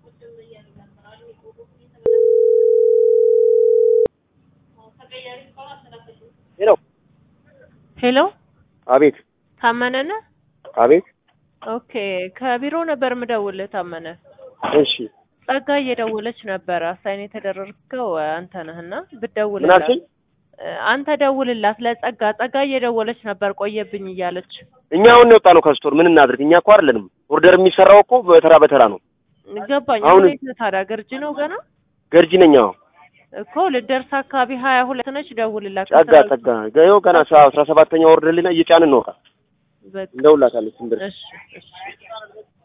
ሄሎ ሄሎ አቤት ታመነ ነህ? አቤት ኦኬ ከቢሮ ነበር የምደውልህ ታመነ። እሺ ጸጋ እየደወለች ነበረ። አሳይን የተደረግከው አንተ ነህና ምን ብትደውልላት አልሽኝ? እ፣ አንተ ደውልላት ለጸጋ። ጸጋ እየደወለች ነበር ቆየብኝ እያለች እኛ አሁን ነው የወጣነው ከስቶር ምን እናድርግ? እኛ እኮ አይደለንም ኦርደር የሚሰራው እኮ በተራ በተራ ነው። ገባኝ። አሁን- አሁን የት ነህ ታዲያ? ገርጂ ነው ገና ገርጂ ነኝ። አዎ እኮ ልደርስ አካባቢ ሀያ ሁለት ነች። ደውልላት። ጸጋ ጸጋ ይኸው ገና አስራ ሰባተኛ ኦርደር ላይ እየጫንን ነው። ዕቃ በቃ እንደውላታለች ስንደርስ እሺ እሺ